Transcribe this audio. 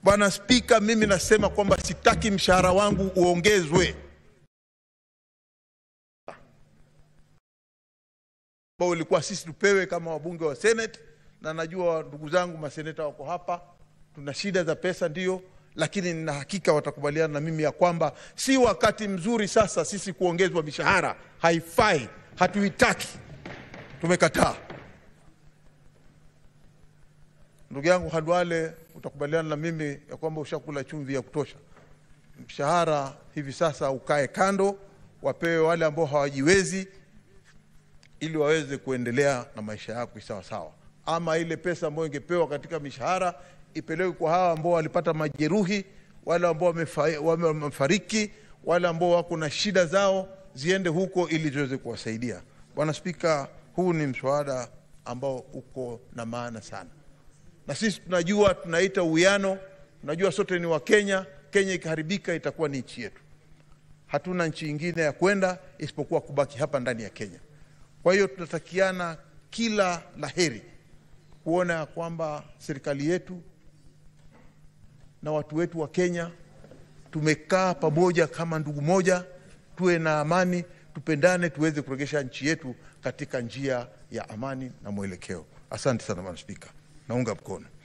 Bwana Spika, mimi nasema kwamba sitaki mshahara wangu uongezwe ambao ulikuwa sisi tupewe kama wabunge wa Senate, na najua ndugu zangu maseneta wako hapa, tuna shida za pesa ndio, lakini nina hakika watakubaliana na mimi ya kwamba si wakati mzuri sasa sisi kuongezwa mishahara. Haifai, hatuitaki, tumekataa. Ndugu yangu Handwale, utakubaliana na mimi ya kwamba ushakula chumvi ya kutosha. Mshahara hivi sasa ukae kando, wapewe wale ambao hawajiwezi ili waweze kuendelea na maisha yao sawa sawa, ama ile pesa ambayo ingepewa katika mishahara ipelekwe kwa hawa ambao walipata majeruhi, wale ambao wamefa- wamefariki, wale ambao wako na shida zao, ziende huko ili ziweze kuwasaidia. Bwana Spika, huu ni mswada ambao uko na maana sana, na sisi tunajua, tunaita uwiano, tunajua sote ni Wakenya. Kenya ikiharibika itakuwa ni nchi yetu, hatuna nchi ingine ya kwenda isipokuwa kubaki hapa ndani ya Kenya. Kwa hiyo tunatakiana kila laheri kuona ya kwamba serikali yetu na watu wetu wa Kenya tumekaa pamoja kama ndugu moja, tuwe na amani, tupendane, tuweze kuregesha nchi yetu katika njia ya amani na mwelekeo. Asante sana Bwana Spika, naunga mkono.